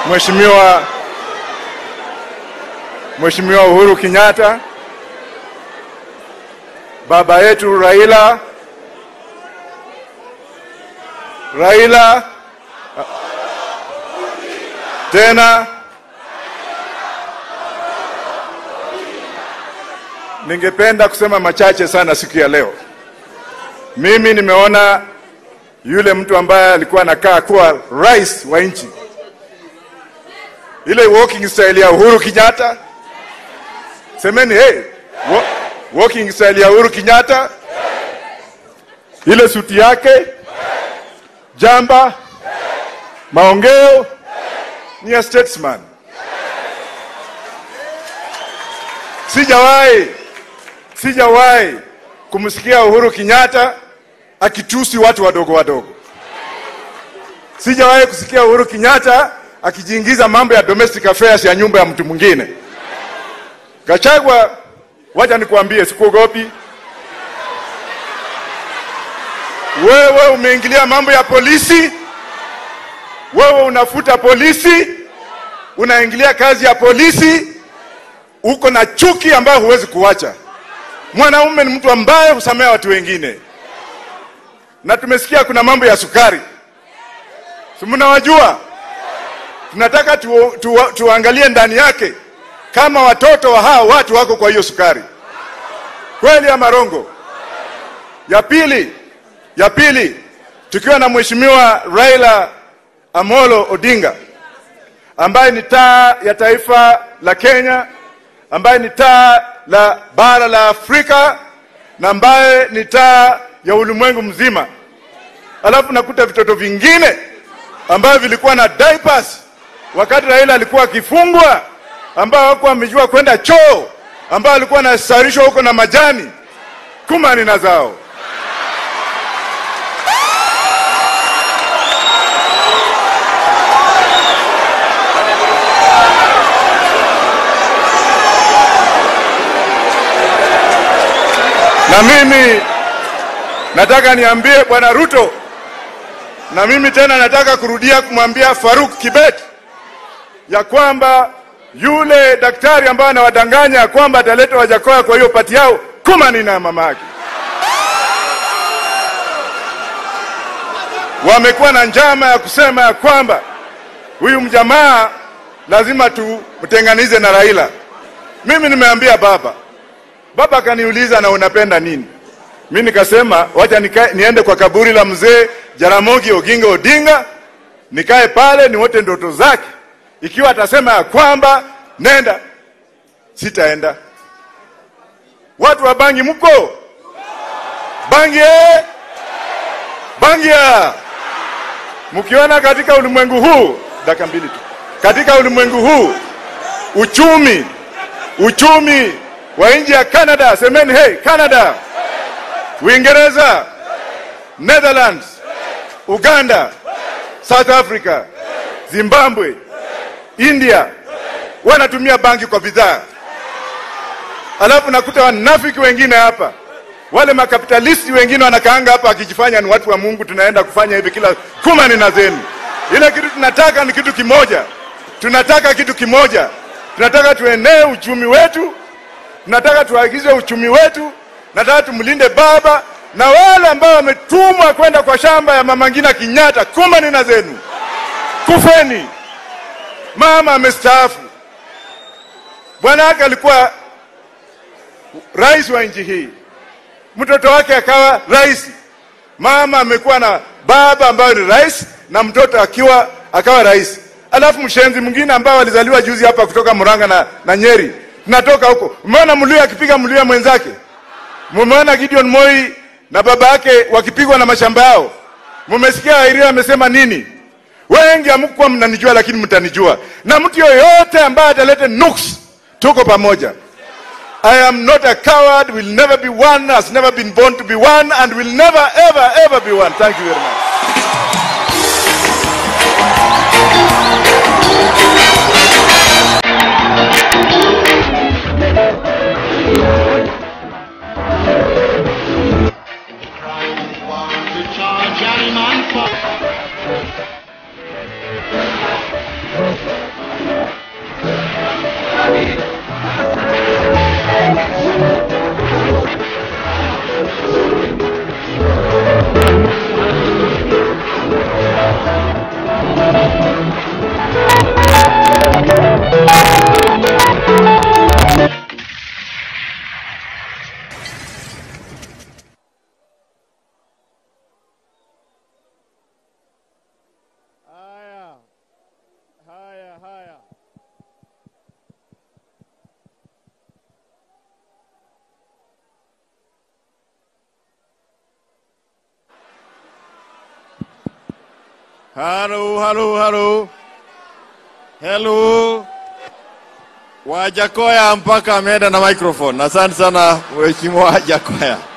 Mheshimiwa Mheshimiwa Uhuru Kenyatta, baba yetu Raila Raila tena ningependa kusema machache sana siku ya leo. Mimi nimeona yule mtu ambaye alikuwa anakaa kuwa rais wa nchi, ile walking style ya Uhuru Kenyatta. Semeni hey, wa, walking style ya Uhuru Kenyatta, ile suti yake, jamba, maongeo ni ya statesman. Sijawahi sijawahi kumsikia Uhuru Kenyatta akitusi watu wadogo wadogo. Sijawahi kusikia Uhuru Kenyatta akijiingiza mambo ya domestic affairs ya nyumba ya mtu mwingine. Gachagua, wacha nikuambie, sikuogopi wewe. Umeingilia mambo ya polisi, wewe unafuta polisi, unaingilia kazi ya polisi, uko na chuki ambayo huwezi kuwacha. Mwanaume ni mtu ambaye husamea watu wengine, na tumesikia kuna mambo ya sukari, si mnawajua? Tunataka tu, tu, tuangalie ndani yake kama watoto wa hao watu wako kwa hiyo sukari, kweli ama rongo? Ya pili, ya pili, tukiwa na mheshimiwa Raila Amolo Odinga ambaye ni taa ya taifa la Kenya, ambaye ni taa la bara la Afrika na ambaye ni taa ya ulimwengu mzima. Alafu nakuta vitoto vingine ambavyo vilikuwa na diapers wakati Raila alikuwa akifungwa, ambao hawakuwa wamejua kwenda choo, ambao alikuwa anasarishwa huko na majani kumani na zao. Na mimi nataka niambie bwana Ruto, na mimi tena nataka kurudia kumwambia Faruk Kibet ya kwamba yule daktari ambaye anawadanganya ya kwamba ataleta Wajakoya kwa hiyo pati yao, kumani na mama yake wamekuwa na njama ya kusema ya kwamba huyu mjamaa lazima tumtenganize na Raila. Mimi nimeambia baba Baba akaniuliza na unapenda nini? Mi nikasema wacha nika, niende kwa kaburi la mzee Jaramogi Oginga Odinga, nikae pale niwote ndoto zake. Ikiwa atasema ya kwamba nenda, sitaenda. Watu wa Bangi mko Bangi eh? Bangi ya mkiona katika ulimwengu huu, dakika mbili tu, katika ulimwengu huu uchumi uchumi wa nchi ya Canada, semeni hey, Canada, Uingereza, Netherlands, Uganda, South Africa, Zimbabwe, India wanatumia bangi kwa bidhaa, alafu nakuta wanafiki wengine hapa, wale makapitalisti wengine wanakaanga hapa akijifanya ni watu wa Mungu, tunaenda kufanya hivi kila kumani na zenu. Ile kitu tunataka ni kitu kimoja, tunataka kitu kimoja, tunataka tuenee uchumi wetu tunataka tuagize uchumi wetu, nataka tumlinde baba na wale ambao wametumwa kwenda kwa shamba ya mama Ngina Kinyatta, kumani na zenu, kufeni. Mama amestaafu, bwana wake alikuwa rais wa nchi hii, mtoto wake akawa rais. Mama amekuwa na baba ambayo ni rais na mtoto akiwa akawa rais, alafu mshenzi mwingine ambao alizaliwa juzi hapa kutoka Murang'a na, na Nyeri natoka huko. Umeona Mluya akipiga Mluya mwenzake? Mumeona Gideon Moi na baba yake wakipigwa na mashamba yao? Mumesikia Airia amesema nini? Wengi hamkuwa mnanijua, lakini mtanijua, na mtu yoyote ambaye atalete nuks, tuko pamoja. I am not a coward, will never be one, has never been born to be one, and will never ever ever be one. Thank you very much. charge any man for. Halo, halo, halo. Hello. Wajakoya mpaka ameenda na microphone. Asante sana Mheshimiwa Wajakoya.